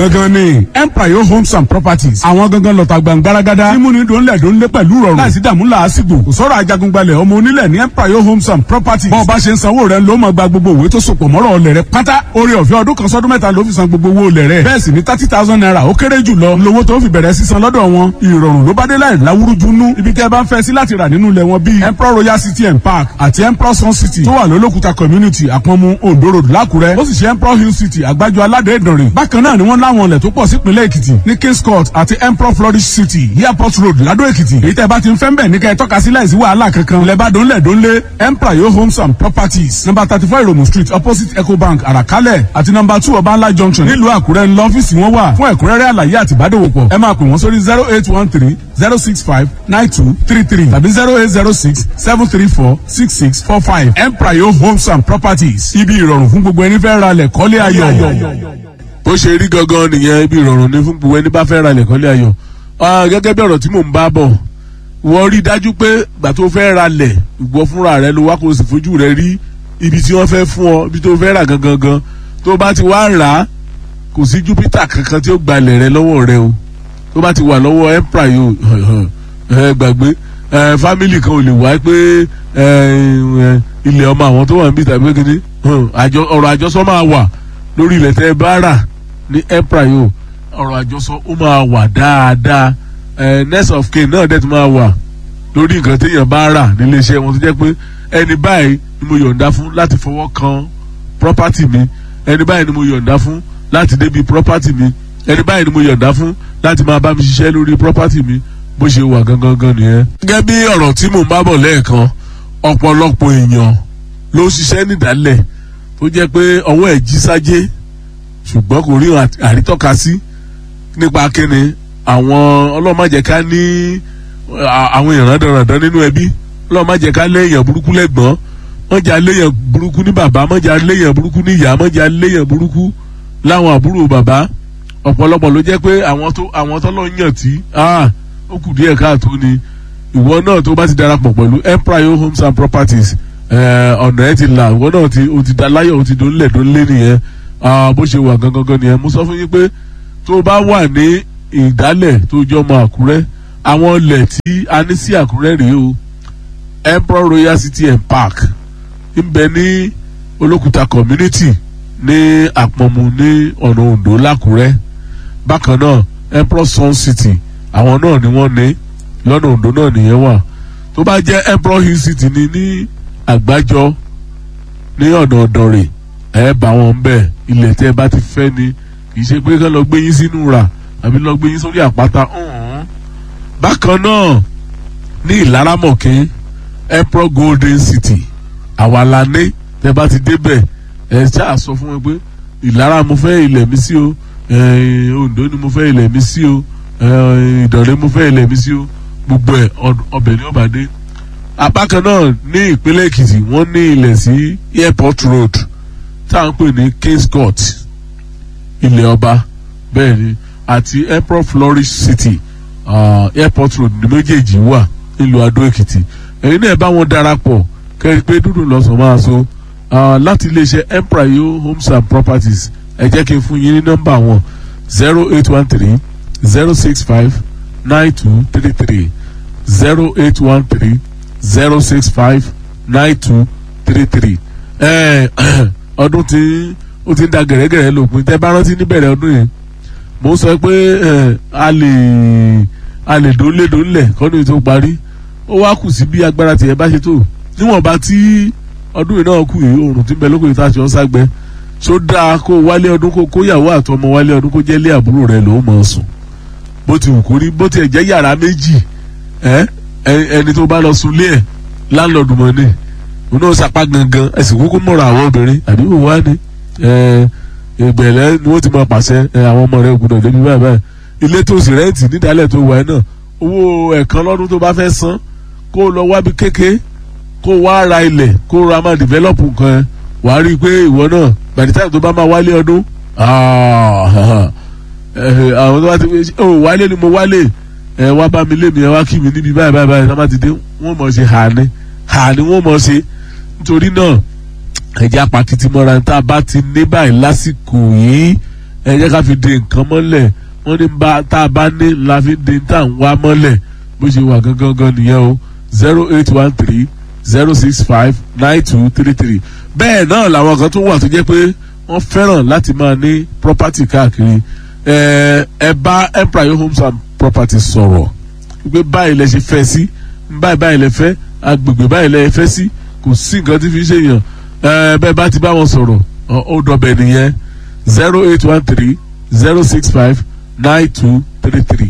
gangan ni empire homes and properties àwọn gangan lọ́ta gbàngbáragádá mímúni dòńlẹ̀ dòńlẹ̀ pẹ̀lú rọrùn láìsí dààmú làásìgbò kò sọ̀rọ̀ ajagungbalẹ̀ ọmọ onílẹ̀ ní empire homes and properties bọ́ọ̀ bá ṣe ń sanwó rẹ̀ ló máa gba gbogbo òwe tó sopọ̀ mọ́rọ̀ ọlẹ̀ rẹ̀ pátá orí ọ̀fẹ́ ọdún kan sọ́dún mẹ́ta ló fi san gbogbo owó ọlẹ̀ rẹ̀ bẹ́ẹ̀ sì ni thirty thousand naira ó kéré jù lọ lówó tó fi bẹ̀rẹ̀ sísan lọ́dọ̀ wọn ìrọ̀rùn ló bá dé láì láwùrúju nú ibi tẹ́ ẹ bá ń fẹ́ sí láti rà nínú ilẹ̀ wọn bíi emperor royal city and park àti emperor sun city tó wà lólókùta community àpọ̀nmu ondo road lákùrẹ́ ó sì ṣe emperor hill city àgbájọ aládé ìdànrè bákan náà ni wọ́n láwọn ilẹ̀ tó pọ̀ sípínlẹ̀ èkìtì ní kings court àti emperor flourish city airport road ládó èkìtì èyí tẹ́ bá ti ń fẹ́ ń bẹ̀ ní kẹ́ ẹ tọ́ka sí láìsí wàhálà kankan ilẹ̀ bá dónlẹ̀ dónlé emperor yo homes and properties number thirty four iromu street opposite ecobank àràkálẹ̀ àti number two ọbańlá junction nílùú àkúrẹ́ ńlọ ọ́fíìsì wọn wà fún ẹ̀kúnrẹ́rẹ́ àlàyé àti ìbádòwòpọ̀ ẹ máa pè wọ́n sórí zero eight one three zero six five nine two three three tàbí zero eight zero six seven three four six six four five emprayo homes and properties ibi ìrọ̀rùn fún gbogbo ẹni fẹ́ ra lẹ̀ kọ́lé ayọ̀. bó ṣe rí gangan nìyẹn ibi ìrọ̀rùn ní fún gbogbo ẹni bá fẹ́ ra lẹ̀ kọ́lé ayọ̀ gẹ́gẹ́ bí ọ̀rọ̀ tí mò ń bá bọ̀ wọ́n rí dájú pé gbà tó fẹ́ ra lẹ̀ ìgbọ́ fúnra rẹ ló wá kó o sì fojú rẹ rí ibi tí wọ́n fẹ́ fún ọ ibi tó fẹ́ rà gangan gan tó bá ti wá rà á kò sí júpítà kankan tí ó gbalẹ̀ rẹ lọ́wọ́ rẹ o tó bá ti wà lọ́wọ́ emprayo ẹ gbàgbé fámìlì kan ò lè wá pé ilẹ̀ ọmọ àwọn tó wà níbi tàbí kíní ọ̀rọ̀ àjọsọ máa wà lórí ilẹ̀ tẹ́ ẹ bá rà ní emprayo ọ̀rọ̀ àjọsọ ó máa wà dáadáa next of kin náà dẹ̀ tún máa wà lórí nǹkan téèyàn bá rà nílé iṣẹ́ wọn tó jẹ́ pé ẹni báyìí ni mo yọ̀ǹda fún láti fọwọ́ kan property mi ẹni báyìí ni mo yọ̀ǹda fún láti débi property mi ẹni báyìí ni mo yọ̀ǹda fún láti máa bá mi ṣiṣẹ́ lórí property mi bó ṣe wà gangan gan nìyẹn. gẹ́gẹ́ bí ọ̀rọ̀ tí mò ń bá bọ̀ lẹ́ẹ̀kan ọ̀pọ̀lọpọ̀ èèyàn ló ṣiṣẹ́ nídàálẹ̀ tó jẹ́ pé ọwọ́ ẹ̀ jí sájé ṣùgbọ́n kò rí àrítọ́ka sí nípa kíni àwọn ọlọ́mọ̀jẹ̀ká ní àwọn èèyàn dandan nínú ẹbí ọlọ́mọ̀jẹ̀ká léèyàn burúkú lẹ́gbọ́n mọ̀jà léèyàn burúkú ní bàbá mọ̀jà léèyàn burúkú ní ìyá mọ̀jà léèyàn burúkú láwọn àbúrò bàbá ọ̀pọ̀lọpọ̀ ló jẹ́ pé àwọn tó àwọn tó lọ yàn tí ó kù díẹ̀ káàtó ni ìwọ náà tó bá ti darapọ̀ pẹ̀lú empire homes and properties ọ̀nà ẹ̀ ti là ìwọ náà ti o ti da láyọ̀ o ti dónlẹ̀ dónlé nìyẹn bó ṣe wà gangan gan nìyẹn mo sọ fún yín pé tó bá wà ní ìdálẹ̀ tó jọ ọmọ àkúrẹ́ àwọn ilẹ̀ tí a ní sí àkúrẹ́ rèé o emperor royal city and park ń bẹ ní olókùta community ní àpọ̀mù ní ọ̀nà ondo lákùrẹ́ bákan náà emperor sun city àwọn náà ni wọ́n ní lọ́nà ondo náà nìyẹn wà tó bá jẹ́ emperor hill city ni ní àgbájọ ní ọ̀nà ọ̀dọ̀rẹ̀ ẹ̀ bá wọn bẹ̀ ilẹ̀ tẹ́ bá ti fẹ́ ni kì í ṣe pé kán lọ gbé yín sínú rà àbí lọ gbé yín sórí àpáta bákan náà ní ìlaramọ̀kín emperor golden city àwa la ní tẹ́ bá ti débẹ̀ ẹ ṣáà sọ fún wọn pé ìlara mo fẹ́ ilẹ̀ mi sí o ondo ni mo fẹ́ ilẹ̀ mi sí o ìdọ̀rẹ́ mo fẹ́ ilẹ̀ mi sí o gbogbo ẹ̀ ọbẹ̀ ni ó bá dé. apákan náà ní ìpínlẹ̀ èkìtì wọ́n ní ilẹ̀ sí airport road tá à ń pè ní kings court ilẹ̀ ọba bẹ́ẹ̀ ni àti airport flourish city uh, airport road ní méjèèjì wà nílùú adó èkìtì ẹ̀yin náà bá wọn darapọ̀ kẹ́rin pé dúdú lọ́sàn máa so láti iléeṣẹ́ emprayo homes and properties ẹ jẹ́ kí n fún yín ní nọ́mbà wọn zero eight one three zero six five nine two three three zero eight one three zero six five nine two three three. ọdún tí ó ti ń da gẹ̀rẹ́gẹ̀rẹ́ lópin tẹ́ bá rántí níbẹ̀rẹ̀ ọdún yẹn mo sọ pé a lè a lè dónlé dónlẹ̀ kọ́ni tó parí ó wá kù sí bí agbára tiẹ̀ bá ṣe tó níwọ̀nba tí ọdún yìí náà kù yìí oòrùn tí ń bẹ lóko yìí tá a ṣe ọ́ ságbẹ́ ṣó dáa kó wálé ọdún kó kóyàwó àtọmọ wálé ọdún kó jẹ́ lé àbúrò rẹ̀ ló mọ̀ sùn bó ti wù kó rí bó tiẹ̀ jẹ́ yàrá méjì ẹni tó bá lọ sùn lé ẹ̀ láńlọ́ọ̀dù mọ́ ni òun náà sapá gangan ẹ̀sìn kúkú mọ̀ra àwọn obìnrin àbí wò wá ni ìgbẹ̀lẹ́ ni wọ́n ti máa pàṣẹ àwọn ọmọ rẹ̀ gbọdọ̀ débi báyìí báyìí ilé tó sì rẹ́ǹtì nídàálẹ̀ tó wà náà owó ẹ̀kan lọ́dún tó bá fẹ́ san kó lọ wábi kékeré kó wá ra ilẹ̀ kó ra máa develop nǹkan ẹ wàá rí i pé ìwọ náà by the time tó bá máa wálé ọdún àwọn tó bá ti fi ó wálé ni mo wálé ẹ wá bá mi lé mi ẹ wá kí mi níbi báyìí báyìí báyìí sábà ti dé wọ́n mọ̀ ṣe hà ní hà ní wọ́n mọ̀ ṣe nítorí náà ẹ̀jẹ̀ apàkìtì mọ́ra tá a bá ti ní báyìí lásìkò yìí ẹ jẹ́ ká fi de nǹkan mọ́lẹ̀ wọ́n ní bá tá a bá ní la fi de tá à ń wá mọ́lẹ̀ bó ṣe wà gangan gan nìyẹn o zero eight one three zero six five nine two three three bẹ́ẹ̀ náà làwọn kan tún wà tó jẹ́ pé wọ́n fẹ́ràn láti máa ní property káàkiri ẹ ẹ bá empire homes and properties sọ̀rọ̀ pé báyìí lẹ ṣe fẹ́ sí báyìí báyìí lẹ fẹ́ agbègbè báyìí lẹ fẹ́ sí kò sí nǹkan tí fi ń ṣèyàn ẹ bẹ́ẹ̀ bá ti bá wọn sọ̀rọ̀ ó dọ̀bẹ̀ nìyẹn zero eight one three zero six five nine two three three